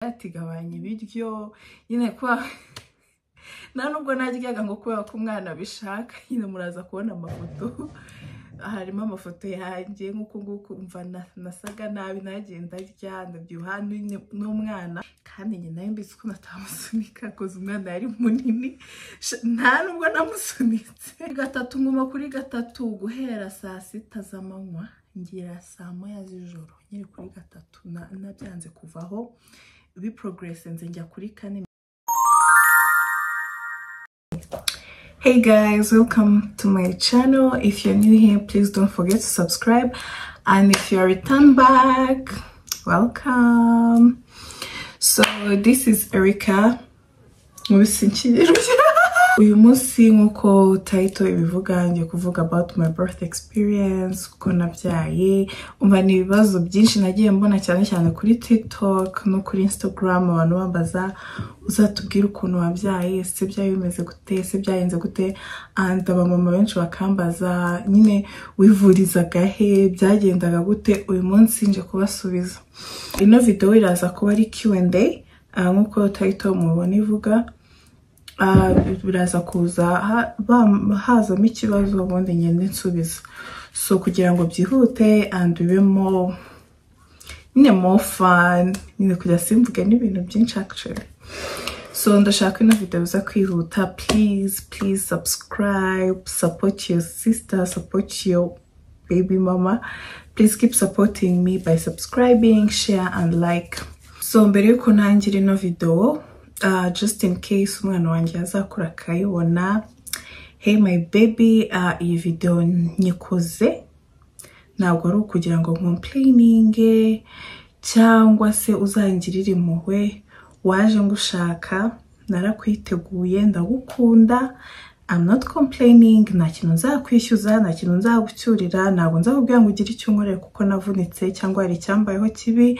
ati gabanya ibiryo nyine kuba nta nubwo naryaga ngo kubera ko umwana abishaka nyine muraza kubona amafoto harimo amafoto yanjye nk'uko nguko mva nasaga nabi nagenda rya ndabyibuha n'umwana kandi njye nawe mbizi ko natamusunika koza umwana yari munini nta nubwo namusunitse gatatu nguma kuri gatatu guhera saa sita z'amanywa ngira saa moya z'ijoro nyiri kuri gatatu nabyanze kuvaho biporogeresenze njya kuri kane hey guys welcome to my channel if you're new here please don't forget to subscribe and if you're return back welcome so this is erica uyu munsi nk'uko tayito ibivuga ngiye kuvuga about my birth experience kuko nabyaye umva ni ibibazo byinshi nagiye mbona cyane cyane kuri tiktok no kuri instagram abantu bambaza uzatubwire ukuntu wabyaye ese byayo bimeze gute ese byagenze gute and abamama benshi bakambaza nyine wivurizaga he byagendaga gute uyu munsi nje kubasubiza ino videwo iraza kuba ari Q&A nk'uko tayito mubona ivuga biraza kuza hazamo ikibazo ubundi ngende nsubiza so kugira ngo byihute and bibemo nyine more fun nyine kujya simvuge n'ibintu byinshi actually so ndashaka ino video biza kwihuta please please subscribe support your sister support your baby mama please keep supporting me by subscribing share and like so mbere yuko ntangira ino video uh, just in case umwana wanjye azakura akayibona hey my baby uh, iyi video nyikoze ntabwo ari ukugira ngo complaininge cyangwa se uzangirire impuhwe waje ngushaka narakwiteguye ndagukunda I'm not complaining nta kintu nzakwishyuza nta kintu nzagucyurira ntabwo nzakubwira ngo ugire icyo unkorera kuko navunitse cyangwa hari icyambayeho kibi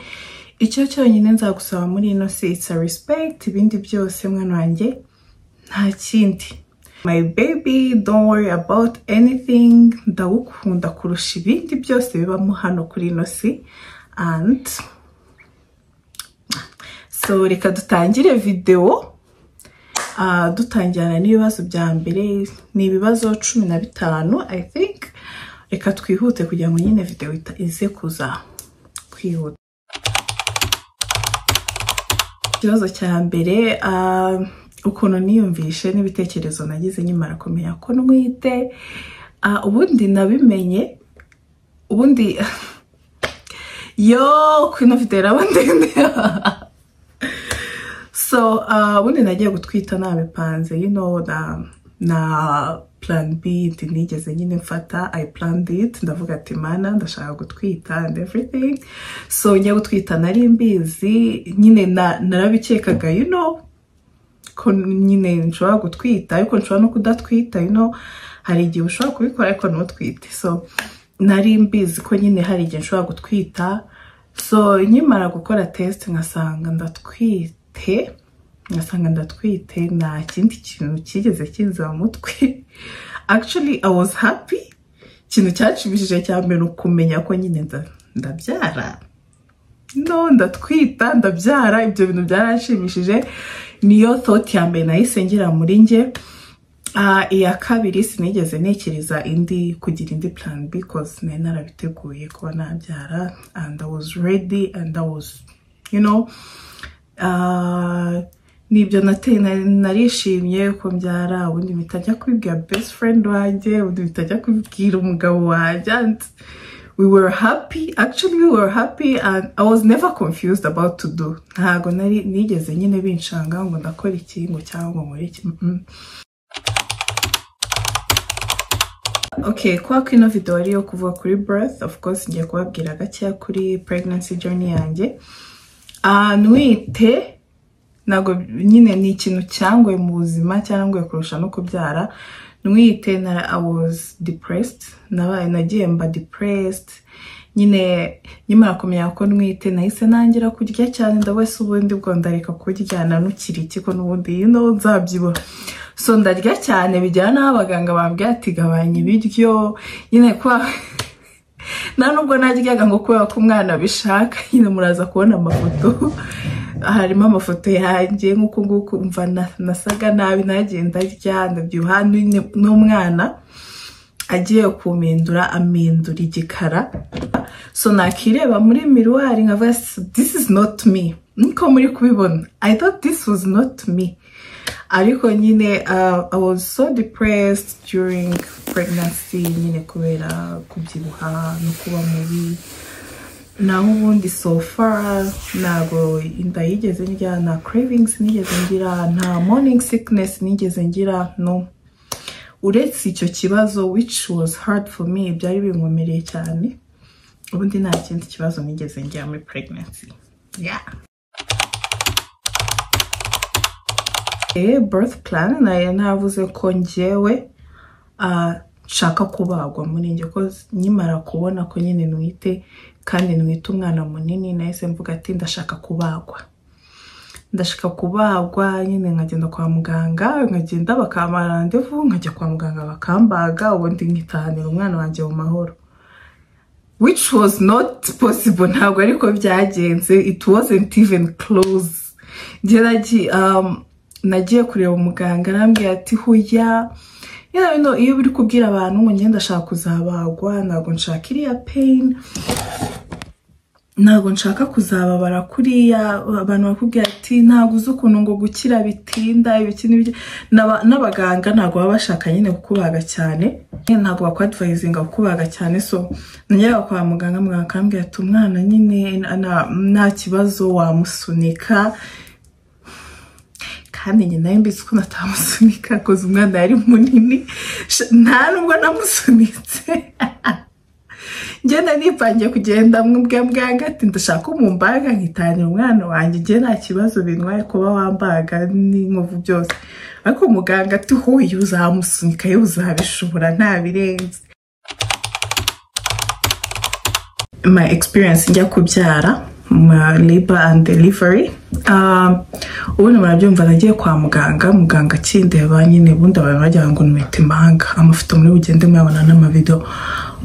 icyo cyonyine nzagusaba muri ino si it's a respect ibindi byose mwana wanjye nta kindi my baby don't worry about anything ndagukunda kurusha ibindi byose bibamo hano kuri ino si and so reka dutangire videwo dutangirana n'ibibazo bya mbere ni ibibazo cumi na bitanu i think reka twihute kugira ngo nyine videwo ize kuza kwihuta ikibazo cya mbere ukuntu niyumvishe n'ibitekerezo nagize nyimara kumenya ko ntwite ubundi nabimenye ubundi yo kino videwo iraba ndende so ubundi nagiye gutwita nabipanze y'ino na plan b nigeze nyine mfata i planned it ndavuga ati mana ndashaka gutwita and everything so njya gutwita nari mbizi nyine narabikekaga y'ino ko nyine nshobora gutwita ariko nshobora no kudatwita y'ino hari igihe ushobora kubikora ariko ntutwite so nari mbizi ko nyine hari igihe nshobora gutwita so nkimara gukora tesite nkasanga ndatwita ngasanga ndatwite nta kindi kintu kigeze kinza mu mutwe actually i was happy ikintu cyacibishije cya mbere ukumenya ko nyine ndabyara no ndatwita ndabyara ibyo bintu byaranshimishije niyo thought ya mbere nahise ngira muri nge iya kabiri sinigeze ntekereza indi kugira indi plan because nari narabiteguye kuba nabyara and i was ready and i was you know nibyo narishimye ko mbyara ubundi bitajya kubibwira best friend wanjye ubundi bitajya kubibwira umugabo wanjye and we were happy actually we were happy and i was never confused about to do ntabwo nari nigeze nyine binshanga ngo ndakora iki ngo cyangwa ngo iki okay kwa ko ino video ari iyo kuvuga kuri birth of course ngiye kubabwira gakeya kuri pregnancy journey yanjye ntwite ntabwo nyine ni ikintu cyangwa mu buzima cyangwa kurusha no kubyara ntwite na i was depressed nabaye nagiye mba depressed nyine nyimara kumenya ko ntwite nahise nangira kurya cyane ndabese ubundi bwo ndareka kurya nanukira iki ko n'ubundi ino nzabyibuha so ndarya cyane bijyana n'aho abaganga bambwira ati gabanya ibiryo nyine kwa nta nubwo naryaga ngo kubera ko umwana abishaka nyine muraza kubona amafoto harimo amafoto yanjye nk'uko nguko umva nasaga nabi nagenda rya ndabyibuha n'umwana agiye kumindura amindura igikara so nakireba muri miruwari nkavuga this is not me niko muri kubibona i thought this was not me ariko nyine i was so depressed during pregnancy nyine kubera kubyibuha no kuba mubi naho ubundi so far ntabwo inda yigeze ngira nta cravings nigeze ngira nta morning sickness nigeze ngira no uretse icyo kibazo which was hard for me byari binkomereye cyane ubundi nta kindi kibazo nigeze ngira muri pregnancy yeah birth plan nayo navuze ko ngewe nshaka kubagwa muri njye ko nkimara kubona ko nyine nwite kandi nwite umwana munini nahise mvuga ati ndashaka kubagwa ndashaka kubagwa nyine nkagenda kwa muganga nkagenda bakamara randevu nkajya kwa muganga bakambaga ubundi nkitahanira umwana wanjye mu mahoro which was not possible ntabwo ariko byagenze it wasn't even close geragiye nagiye kureba umuganga arambwira ati huya iyo biri kubwira abantu ngo ngende ndashaka kuzabagwa ntabwo nshaka iriya peyini ntabwo nshaka kuzababara kuriya abantu bakubwira ati ntabwo uzi ukuntu ngo gukira bitinda ibiki n'ibiki n'abaganga ntabwo baba bashaka nyine kukubaga cyane ntabwo bakwadivayizinga kukubaga cyane so nageraga kwa muganga muganga akambwira ati umwana nyine nta kibazo wamusunika kandi njye nawe mbizi ko natamusunika koza umwana yari munini nta nubwo namusunitse ngenda nipangiye kugenda muganga ati ndashaka umumbaga nkitangira umwana wanjye njye nta kibazo bintwaye kuba wambaga n'inkovu byose ariko muganga ati huye uzamusunika yo uzabishobora ntabirenze my experience njya kubyara labor and delivery ubundi murabyumva nagiye kwa muganga muganga akindeba nyine ubundi abantu bagira ngo nwite impanga amafoto muri bugende muyabona n'amavido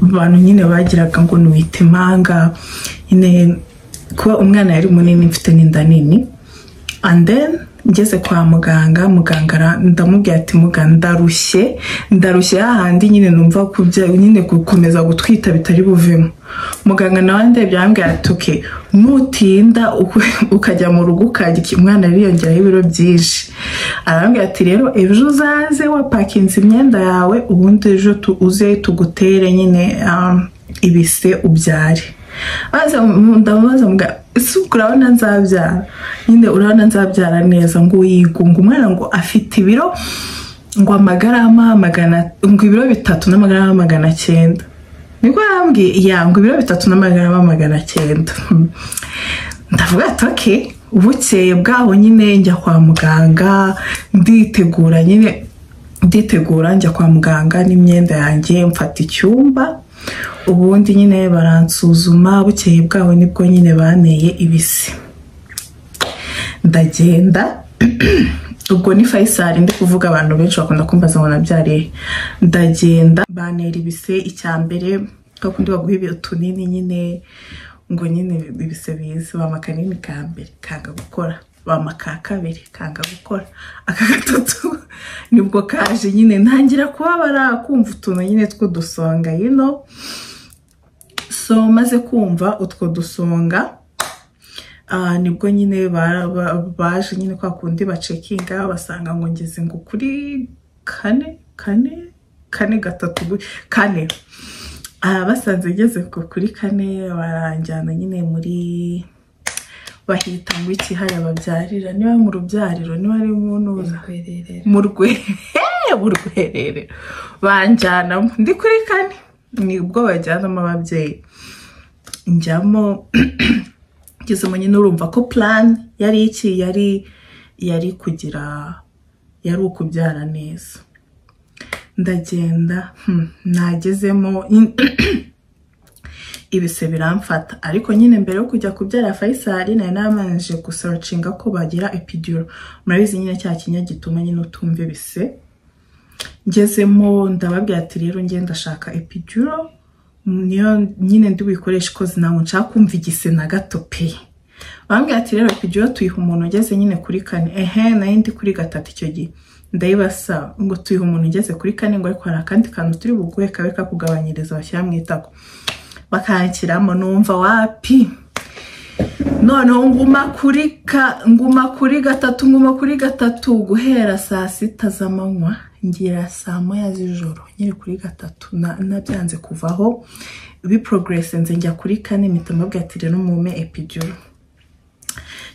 abantu nyine bagiraga ngo nwite impanga nyine kuba umwana yari munini mfite n'inda nini and then ngeze kwa muganga muganga ndamubwira ati muganga ndarushye ndarushye hahandi nyine numva nyine gukomeza gutwita bitari buvemo muganga nawe ndebye arambwira ati uke nutinda ukajya mu rugo ukajya umwana yiyongeraho ibiro byinshi arambwira ati rero ejo uzaze wapakinze imyenda yawe ubundi ejo uze tugutere nyine ibise ubyare ndamubaza muganga ese urabona nzabyara nyine urabona nzabyara neza ngo uyigunga umwana ngo afite ibiro ngo amagarama magana ngo ibiro bitatu n'amagarama magana cyenda niko yambwiye ya ngo ibiro bitatu n'amagarama magana cyenda ndavuga ati oke bukeye bwaho nyine njya kwa muganga nditegura nyine nditegura njya kwa muganga n'imyenda yanjye mfata icyumba ubundi nyine baransuzuma bukeye bwabo nibwo nyine baneye ibisi ndagenda ubwo ni fayisari ndi kuvuga abantu benshi bakunda kumbaza ngo nabyariye ndagenda banera ibise icya mbere kundi baguha ibiro tunini nyine ngo nyine ibise bize bampa kanini ka mbere kanga gukora bampa ka kabiri kanga gukora aka gatatu nibwo kaje nyine ntangira kubabara kumva utuntu nyine tw'udusonga yino so maze kumva utwo dusonga nibwo nyine baje nyine kwa kundi bacekinga basanga ngo ngeze ngo kuri kane kane kane gatatu kane basanze ngeze ngo kuri kane baranjyana nyine muri bahita ngo ikihari babyarira niba ari mu rubyariro niba ari mu ntuza mu rwerere banjyanamo ndi kuri kane ni ubwo bajyanamo ababyeyi njyamo ngezemo nyine urumva ko plan yari iki yari yari kugira yari ukubyara neza ndagenda nagezemo ibise biramfata ariko nyine mbere yo kujya kubyara fayisari nari nabanje gusacinga ko bagira epiduro murabizi nyine cya kinya gituma nyine utumva ibise ngezemo ndababwira ati rero ngenda ndashaka epiduro niyo nyine ndi buyikoreshe ikoze ntabwo nshaka kumva igise na gato pe bambwira ati rero kujyayo tuyiha umuntu ugeze nyine kuri kane ehe nayo ndi kuri gatatu icyo gihe ndayibasa ngo tuyiha umuntu ugeze kuri kane ngo ariko hari akandi kantu turi buguhe kabe kakugabanyiriza bashyira mu itako bakanshyiramo numva wapi noneho nguma kuri ka nguma kuri gatatu nguma kuri gatatu guhera saa sita z'amanywa ngira saa moya z'ijoro nyiri kuri gatatu na- nabyanze kuvaho biporogurese nze njya kuri kane mpita mbabwira ati rero mume epiduro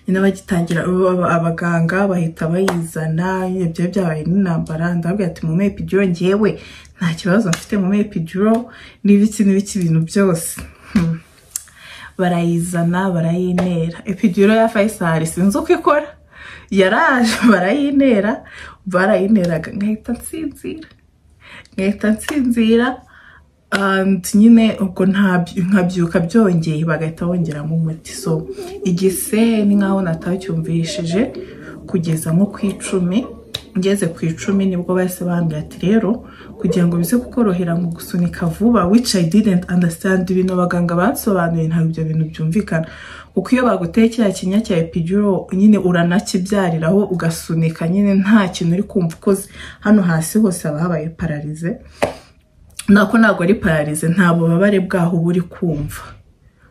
nyine bagitangira aba- aba- abaganga bahita bayizana ibyo byabaye n'intambara ndababwira ati mu mepiduro ngewe nta kibazo mfite mu mepiduro n'ibiki n'ibiki ibintu byose Hmm. barayizana barayintera epiduro ya fayisari sinzi uko ikora yaraje barayintera barayinteraga nkahita nsinzira nkahita nsinzira and nyine ubwo nta- nkabyuka byongeye bagahita bongeramo umuti so igise ni nkaho natacyumvishije kugeza nko ku icumi ngeze ku icumi nibwo bahise bambwira ati rero kugira ngo bize kukorohera ngo gusunika vuba which I didn't understand ibintu abaganga bansobanuriye ntabwo ibyo bintu byumvikana kuko iyo baguteye kiriya kinya cya epiduro nyine uranakibyariraho ugasunika nyine nta kintu uri kumva ukoze hano hasi hose haba habaye pararize nako ntabwo ari pararize nta bubabare bwaho uba uri kumva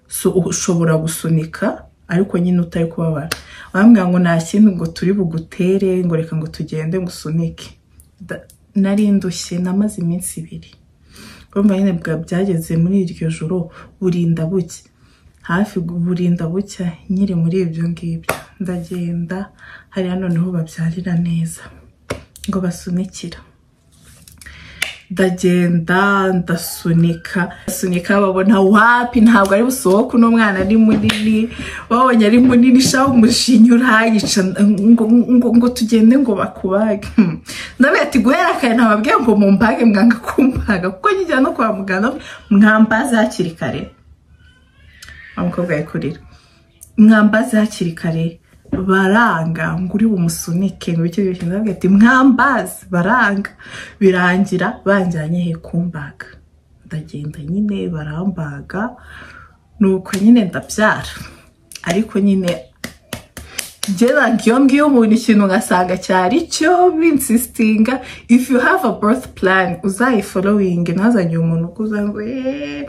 so ushobora gusunika ariko nyine utari kubabara bambwira ngo nta kindi ngo turi bugutere ngo reka ngo tugende ngo usunike Da- nari ndushye namaze iminsi ibiri urumva nyine bwa- byageze muri iryo joro burinda buke hafi gu- burinda bucya nyiri muri ibyo ngibyo ndagenda hariya noneho babyarira neza ngo basunikira ndagenda ndasunika ndasunika babona wapi ntabwo ari busohoke uno mwana ari munini babonye ari munini shaka umushinya urayica ngo, ngo, ngo tugende ngo bakubage Hmm. ndabwira ati guhera kare nababwiye ngo mumbage mwanga kumbaga kuko njya no kwa muganga mwambaze hakiri kare wa mukobwa yikurira mwambaze hakiri kare baranga ngo uri bumusunike ngo icyo gihe ndavuga ati mwambaze baranga birangira banjyanye he kumbaga ndagenda nyine barambaga nuko nyine ndabyara ariko nyine Gerard Giyombi y'umuntu ikintu ugasanga cyari cyo binsisitinga if you have a birth plan uzayifollowing ntazagire umuntu ukuza ngo eee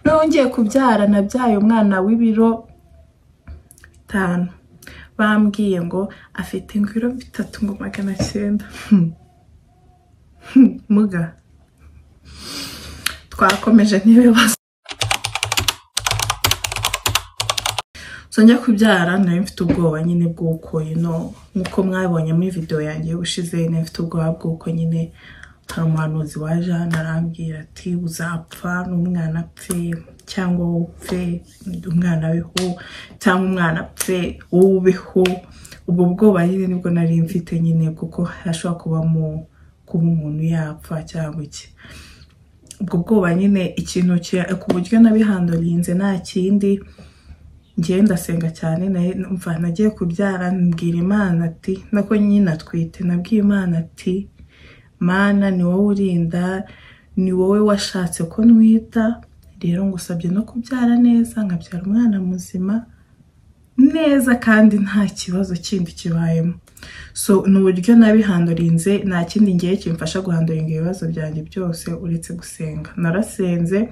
nongeye kubyara nabyaye umwana w'ibiro bitanu bambwiye ngo afite ngo ibiro bitatu ngo magana cyenda Hmm. Hmm, muga twakomeje n'ibibazo so njya kubyara nari mfite ubwoba nyine bw'uko ino nk'uko mwabonye muri video yanjye y'ubushize nari mfite ubwoba bw'uko nyine hari umuhanuzi waje hano arambwira ati uzapfa n'umwana apfe cyangwa wowe upfe umwana abeho cyangwa umwana apfe wowe ubeho ubwo bwoba nyine nibwo nari mfite nyine kuko hashobora kubamo kuba umuntu yapfa cyangwa iki ubwo bwoba nyine ikintu ki- ku buryo nabihandorinze nta kindi ngewe ndasenga cyane naye numva nagiye kubyara mbwira imana ati nako nyine atwite nabwiye imana ati mana ni wowe urinda ni wowe washatse ko nwita rero ngusabye no kubyara neza nkabyara umwana muzima neza kandi nta kibazo kindi kibayemo so ni uburyo nabihandorinze nta kindi ngiye kimfasha guhandoringa ibibazo byanjye byose uretse gusenga narasenze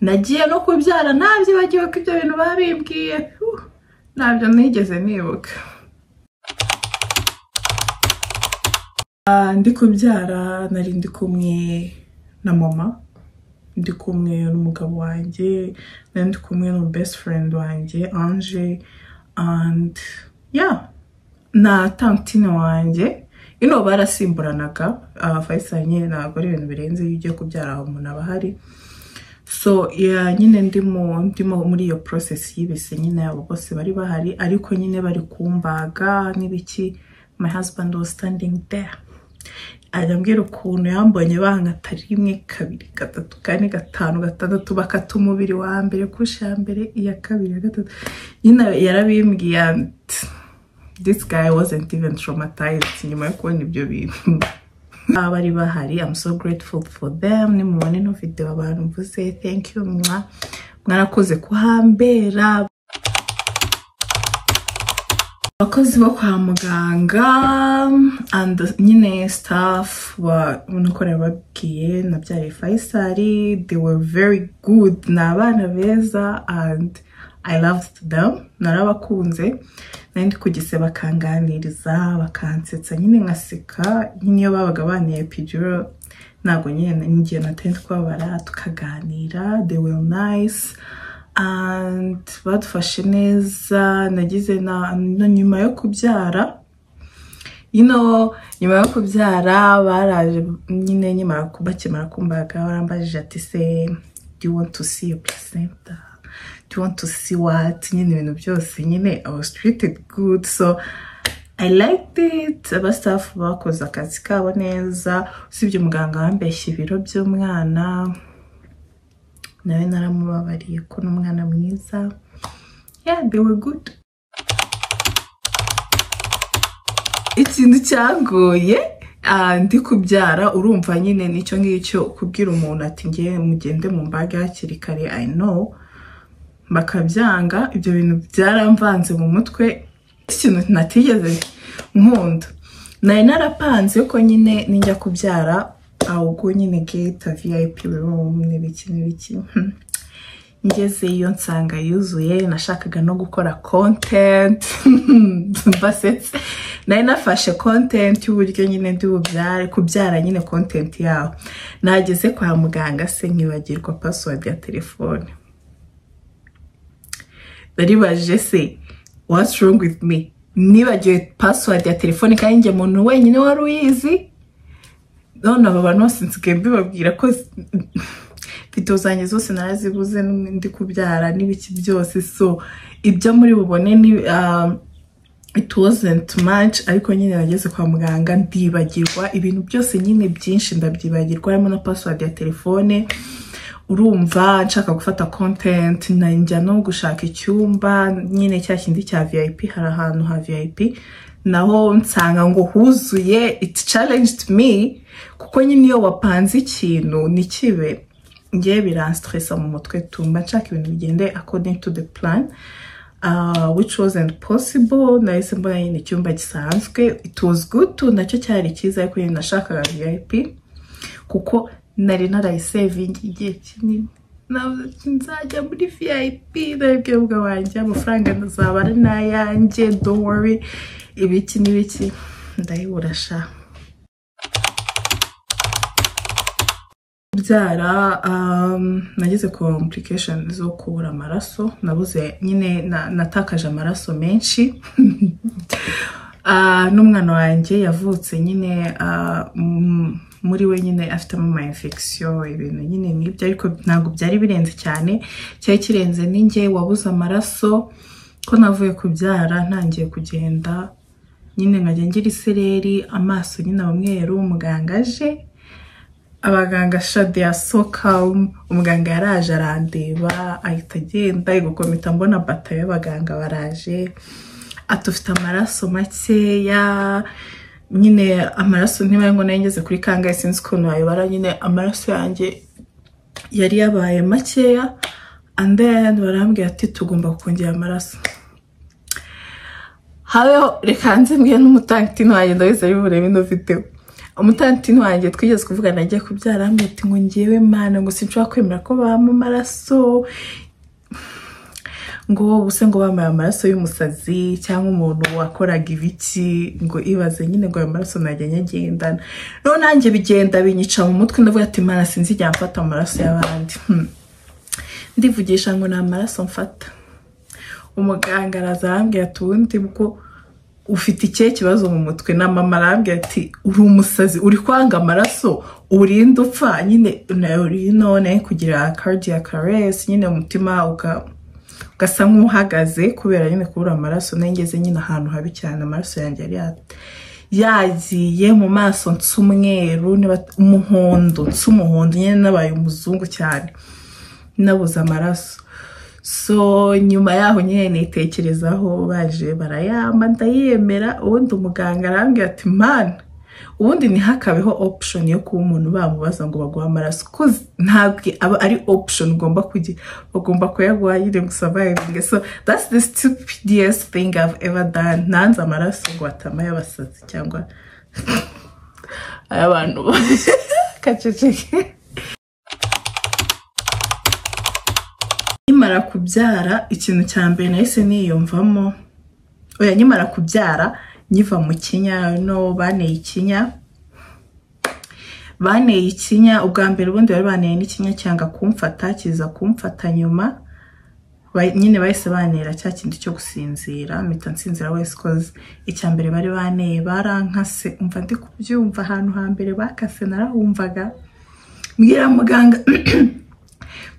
nagiye no kubyara nabyibagiwe ko ibyo bintu babimbwiye Huh, ntabyo nigeze nibuka Ah, ndi kubyara nari ndi kumwe na mama ndi kumwe n'umugabo wanjye nari ndi kumwe n'umu best friend wanjye Ange and yeah na tantine wanjye ino barasimburanaga ah, Faisal nyine ntabwo ari ibintu birenze iyo ugiye kubyara aho umuntu aba ahari so yeah, nyine ndimo ndimo muri iyo process y'ibise nyine abo bose bari bahari ariko nyine bari kumbaga n'ibiki my husband was standing there arambwira ukuntu yambonye bankata rimwe kabiri gatatu kane gatanu gatandatu bakata umubiri wa mbere kusha ya mbere iya kabiri iya gatatu nyine yarabimbwiye ati this guy wasn't even traumatized nyuma yo kubona ibyo bintu Ah, bari bahari i'm so grateful for them nimubone no video abantu mvuze thank you mwa mwarakoze kuhambera abakozi bo kwa muganga and nyine staff unakorera babwiye na byari fayisari they were very good ni abana beza and i loved them narabakunze nari ndi ku gise bakanganiriza bakansetsa nyine nkaseka nyine iyo babaga baniye pijoro ntabwo nyine n'igihe natari twabara tukaganira they were nice and badufashe neza nagize na na nyuma yo kubyara ino nyuma yo kubyara baraje nyine nyimara bakimara kumbaga barambajije ati se do you want to see your placenta do you want to see what nyine ibintu byose nyine i was treated good so i liked it abastafu bakoze akazi kabo neza usibye umuganga wambeshye ibiro by'umwana nawe naramubabariye ko n'umwana mwiza yeah they were good ikintu cyagoye ah, ndi kubyara urumva nyine nicyo ngicyo kubwira umuntu ati ngewe mugende mu mbaga hakiri kare i know bakabyanga ibyo bintu byaramvanze mu mutwe ikintu natigeze nkunda nari narapanze ko nyine nijya kubyara ahubwo nyine geta vip room n'ibiki n'ibiki ngezeyo nsanga yuzuye nashakaga no gukora content mbasetse nari nafashe content y'uburyo nyine ndi bubyare kubyara nyine content yaho nageze kwa muganga se nkibagirwa password ya telefone baribajije se what's wrong with me nibagiwe password ya telefone kandi njye muntu wenyine wari uyizi none aba bantu bose nsigaye mbibabwira ko video zanjye zose narazibuze ndi kubyara n'ibiki byose so ibyo muri bubone ni um, it wasn't much ariko nyine nageze kwa muganga ndibagirwa ibintu byose nyine byinshi ndabyibagirwa harimo na password ya telefone urumva nshaka gufata content njya no gushaka icyumba nyine cya kindi cya vip hari ahantu ha vip naho nsanga ngo huzuye it challenged me kuko nyine iyo wapanze ikintu ntikibe ngewe biransitresa mu mutwe tumba nshaka ibintu bigende according to the plan uh, which wasn't possible nahise mbona nyine icyumba gisanzwe it was good to nacyo cyari cyiza ariko nyine nashakaga vip kuko nari narayisevingi igihe kinini nzajya muri vip ndabibwira wanjye amafaranga azaba ari n'ayanjye don't worry ibiki n'ibiki ndayibura sha kubyara nageze ku complication zo kubura amaraso nabuze nyine natakaje amaraso menshi n'umwana wanjye yavutse nyine muri we nyine afitemo ama infection ibintu nyine nk'ibyo ariko ntabwo byari birenze cyane cyari kirenze n'inge wabuze amaraso ko navuye kubyara ntangiye kugenda nyine nkajya ngira isereri amaso nyine abamweru umuganga aje abaganga shade ya sokamu umuganga yaraje arandeba ahita agenda gukomita mbona bata y'abaganga baraje atufite amaraso makeya nyine amaraso niba ngo nayo ngeze kuri kangahe sinzi ukuntu wayobara nyine amaraso yanjye yari yabaye makeya and then barambwira ati tugomba kongera amaraso habeho reka nze mbwiye n'umutantino wanjye ndabizi ari burebe ino videwo umutantino wanjye twigeze kuvugana agiye kubyara arambwira ati ngo ngewe mana ngo sinshobora kwemera ko bampa amaraso ngo ubuse ngo bambaye amaraso y'umusazi cyangwa umuntu wakoraga ibiki ngo ibaze nyine ngo ayo maraso najya nyagendana rero nanjye bigenda binyica mu mutwe ndavuga ati mana sinzi igihe mfata amaraso y'abandi ndivugisha ngo ni amaraso mfata umuganga araza arambwira ati ubundi bwo ufite ikihe kibazo mu mutwe na mama arambwira ati uri umusazi uri kwanga amaraso urinda upfa nyine uri none kugira cardiac arrest nyine umutima ukaba ugasa nk'uhagaze kubera nyine kubura amaraso nengeze nyine ahantu habi cyane amaraso yanjye yari yagiye mu maso nsa umweru umuhondo nsa umuhondo nyine nabaye umuzungu cyane nabuze amaraso so nyuma yaho nyine nitekerezaho baje barayamba ndayemera ubundi umuganga arambwira ati mana ubundi ntihakabeho option yo kuba umuntu bamubaza ngo baguhe amaraso kuko ntabwo aba ari option ugomba kugira bagomba kuyaguha nyine ngo survive so that's the stupidest thing I've ever done ntanze amaraso ngo atamaye abasazi cyangwa ay'abantu kaceceke nkimara kubyara ikintu cya mbere nahise niyumvamo oya nkimara kubyara nyiva mu kinya no baneye ikinya baneye ikinya ubwa mbere ubundi bari baneye n'ikinya cyanga kumfata kiza kumfata nyuma Ba- nyine bahise banera cya kintu cyo gusinzira mpita nsinzira wese koze icya mbere bari baneye barankase umva ndi kubyumva ahantu hambere bakase narahumvaga mbwira muganga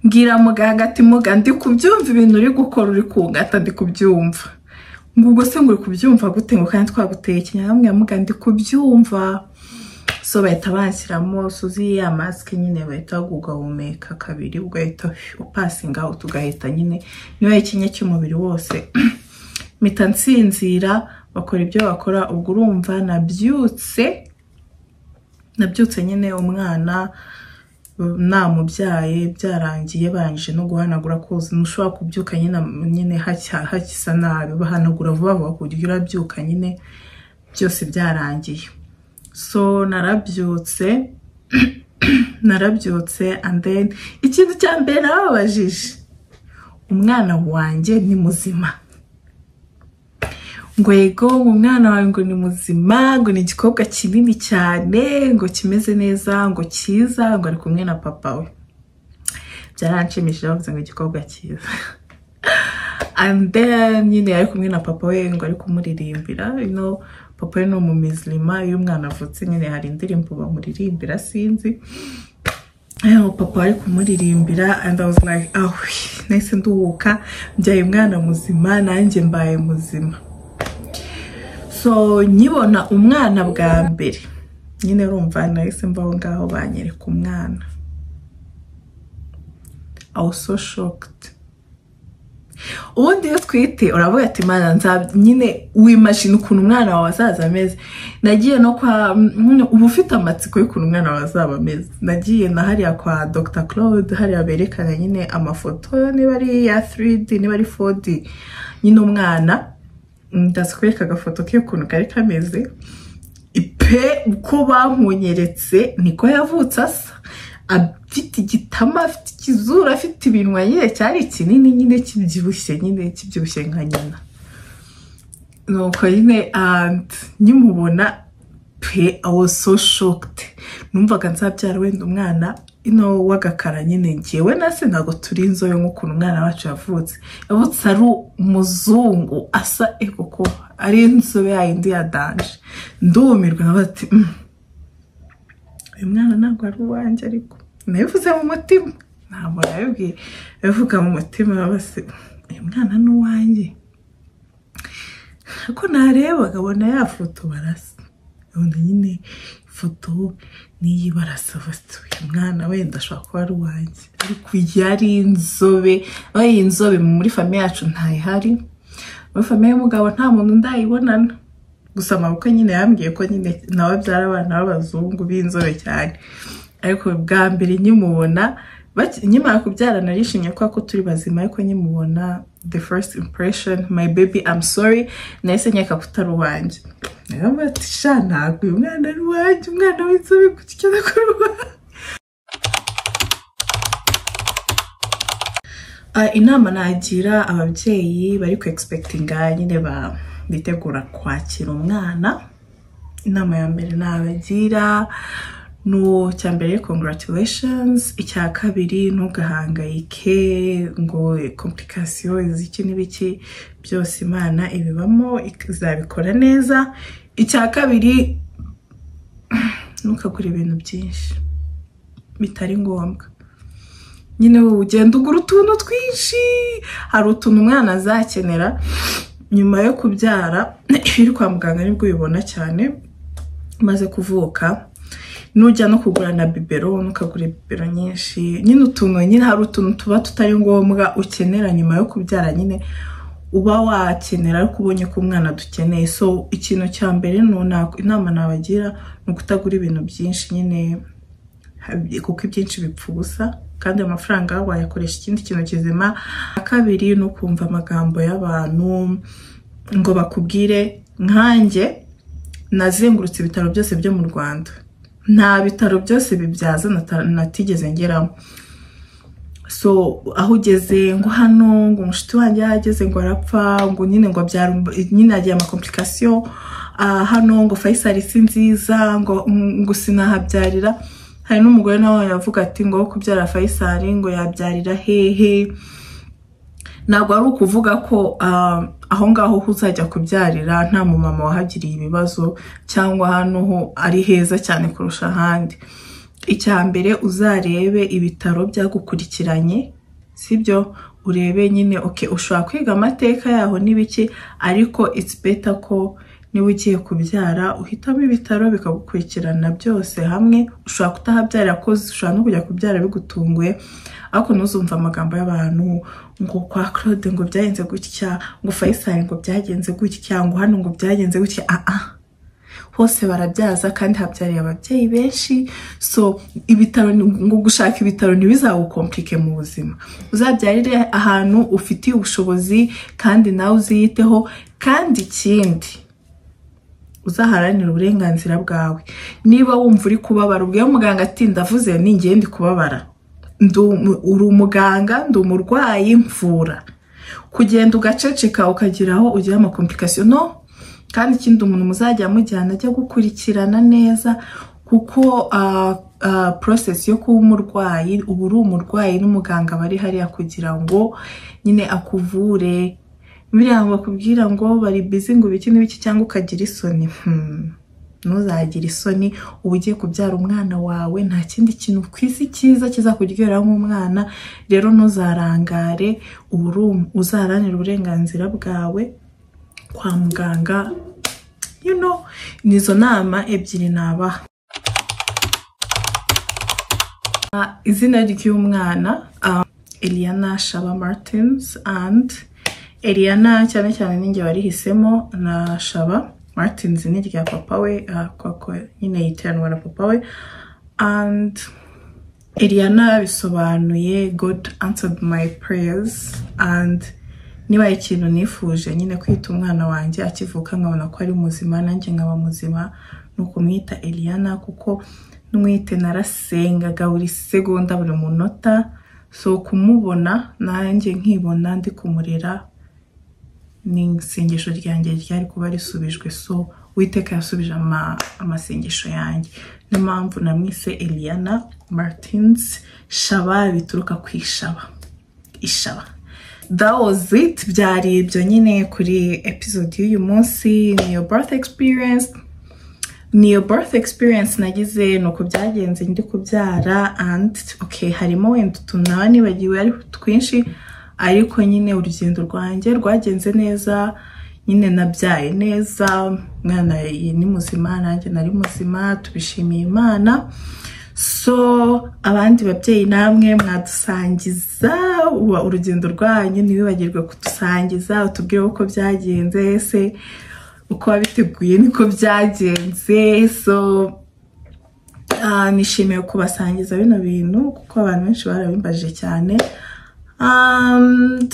mbwira muganga ati muga ndi kubyumva ibintu uri gukora uri kungata ndi kubyumva ngo ubwo se ngo uri kubyumva gute ngo kandi twaguteye ikinyamwamwe muga ndi kubyumva so bahita banshyiramo suzi ya masike nyine bahita ugahumeka kabiri ugahita upasinga out ugahita nyine niba ikinya cy'umubiri wose mpita nsinzira bakora ibyo bakora ubwo urumva nabyutse nabyutse nyine umwana namubyaye byarangiye barangije no guhanagura koza ntushobora kubyuka nyine nyine hacya- hakisa nabi bahanagura vuba vuba ku buryo urabyuka nyine byose byarangiye so narabyutse narabyutse and then ikintu cya mbere nababajije umwana wanjye ni muzima ngo yego umwana wawe ngo ni muzima ngo ni igikobwa kinini cyane ngo kimeze neza ngo cyiza ngo ari kumwe na papa we byaranshimishije bavuze ngo igikobwa cyiza and then nyine yari kumwe na papa we ngo ari kumuririmbira you know, papa we ni umumizirima iyo umwana avutse nyine hari indirimbo bamuririmbira sinzi Eho, papa ari kumuririmbira and I was like ah nahise nduhuka mbyaye umwana muzima nanjye mbaye muzima so nkibona umwana bwa mbere nyine urumva nahise mva aho ngaho banyereka umwana I was so shocked ubundi iyo twite uravuga ati mana nza nyine wimashina ukuntu umwana wawe azaza ameze nagiye no kwa nyine uba ufite amatsiko y'ukuntu umwana wawe azaba ameze nagiye na hariya kwa dr claude hariya berekana nyine amafoto niba ari ya 3d niba ari 4d nyine umwana ndazikwereka agafoto ke ukuntu kari kameze pe uko bamunyeretse niko yavutse asa afite igitama afite ikizuru afite ibinwa nyine cyari kinini nyine kibyibushye nyine kibyibushye nka nyina nuko nyine and nkimubona pe I was so shocked numvaga nzabyara wenda umwana ino w'agakara nyine ngewe na se ntabwo turi inzobe nk'ukuntu umwana wacu yavutse yavutse ari umuzungu asa ego ko ari inzobe yayindi ya danje ndumirwa nkavuga ati "Mm, uyu mwana ntabwo ari uwanjye ariko nabivuze mu mutima ntabwo nabibwiye nabivuga mu mutima bose uyu mwana ni uwanjye ako nareba akabona ya foto barasa ubundi nyine ifoto n'iyi barasa bafite uyu mwana wenda ashobora kuba ari uwanjye ariko yari inzobe aho iyi nzobe muri famiye yacu ntayihari muri famiye y'umugabo nta muntu ndayibonana gusa amaboko nyine yambwiye ko nyine nawe abyara abana b'abazungu b'inzobe cyane ariko bwa mbere nkimubona baki- nkimara kubyara narishimye kubera ko turi bazima ariko nkimubona the first impression my baby I'm sorry nahise nkeka ko utari uwanjye naravuga ati sha ntabwo uyu mwana ari uwanjye umwana w'inzobe gutya akora uwanjye Ah, inama nagira ababyeyi bari ku egisepegitinga nyine ba- bitegura kwakira umwana inama ya mbere nabagira no cya mbere congratulations icya kabiri ntugahangayike ngo komplikasiyo iziki n'ibiki byose imana ibibamo ik- izabikora neza icya kabiri ntukagure ibintu byinshi bitari ngombwa nyine wowe ugenda ugura utuntu twinshi hari utuntu umwana azakenera nyuma yo kubyara iyo uri kwa muganga nibwo ubibona cyane umaze kuvuka nujya no kugura na bibero ntukagure bibero nyinshi nyine utuntu nyine hari utuntu tuba tutari ngombwa ukenera nyuma yo kubyara nyine uba wakenera ariko ubonye ko umwana dukeneye so ikintu cya mbere ni inama nabagira ni ukutagura ibintu byinshi nyine kuko ibyinshi bipfa ubusa kandi amafaranga wayakoresha ikindi kintu kizima kabiri ni ukumva amagambo y'abantu ngo bakubwire nkanjye nazengurutse ibitaro byose byo mu rwanda nta bitaro byose bibyaza natigeze ngeramo so aho ugeze ngo hano ngo umushuti wanjye yageze ngo arapfa ngo nyine ngo abyara nyine yagiye amakomplikasiyo hano ngo fayisari si nziza ngo sinahabyarira hari n'umugore nawe yavuga ati ngo kubyara fayisari ngo yabyarira hehe ntabwo ari ukuvuga ko aho ngaho uzajya kubyarira nta mumama wahagiriye ibibazo cyangwa hano ho ari heza cyane kurusha ahandi icya mbere uzarebe ibitaro byagukurikiranye sibyo urebe nyine oke ushobora kwiga amateka yaho n'ibiki ariko it's better ko niba ugiye kubyara uhitamo ibitaro bikagukurikirana byose hamwe ushobora kutahabyarira ko ushobora no kujya kubyara bigutunguye ariko ntuzumve amagambo y'abantu ngo kwa claude ngo byagenze gutya ngo fayisari ngo byagenze gutya ngo hano ngo byagenze gutya aha hose barabyaza kandi habyariye ababyeyi benshi so ibitaro ngo gushaka ibitaro ntibizagukomplike mu buzima uzabyarire ahantu ufitiye ubushobozi kandi nawe uziyiteho kandi ikindi uzaharanira uburenganzira bwawe niba wumva uri kubabara ubwo muganga ati ndavuze ninjye ndi kubabara uri umuganga ndi umurwayi mvura kugenda ugaceceka ukagira aho ugira amakomplikasiyo no kandi ikindi umuntu muzajya mujyana ajya gukurikirana neza kuko porosesi yo kuba umurwayi uba uri umurwayi n'umuganga bari hariya kugira ngo nyine akuvure biriya ngo bakubwira ngo bari bizi ngo ibiki n'ibiki cyangwa ukagira isoni ntuzagire isoni uba ugiye kubyara umwana wawe nta kindi kintu ku isi cyiza kizakuryohera nk'umwana rero ntuzarangare ubu uzaranira uburenganzira bwawe kwa muganga nizo nama ebyiri nabaha izina ry'umwana Eliana shaba martins and Eliana cyane cyane ninjye warihisemo na shaba martins ni rya papa we koko nyine yiteranwa na papa we and Eliana bisobanuye god answered my prayers and niba ikintu nifuje nyine kwita umwana wanjye akivuka nkabona ko ari muzima nanjye nkaba muzima ni ukumwita Eliana kuko n'umwite narasengaga buri segonda buri munota so kumubona nanjye nkibona ndi kumurera ni isengesho ryanjye ryari kuba risubijwe so witeka yasubije amasengesho yanjye niyo mpamvu namwise Eliana martins shaba bituruka ku ishaba ishaba it byari ibyo nyine kuri episode y'uyu munsi niyo birth experience niyo birth experience nagize ni uko byagenze ndi kubyara and okay harimo wenda utuntu nawe nibagiwe ariko twinshi ariko nyine urugendo rwanjye rwagenze neza nyine nabyaye neza umwana ni muzima nanjye nari muzima tubishimiye imana so abandi babyeyi namwe mwadusangiza urugendo rwanyu ntibibagirwe kudusangiza utubwire uko byagenze ese uko wabiteguye niko byagenze so nishimiye kubasangiza bino bintu kuko abantu benshi barabimbaje cyane and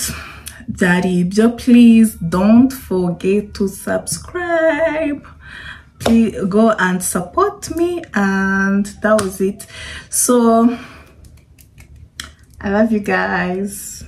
Daribjo, please don't forget to subscribe. Please go and support me. And that was it. So I love you guys.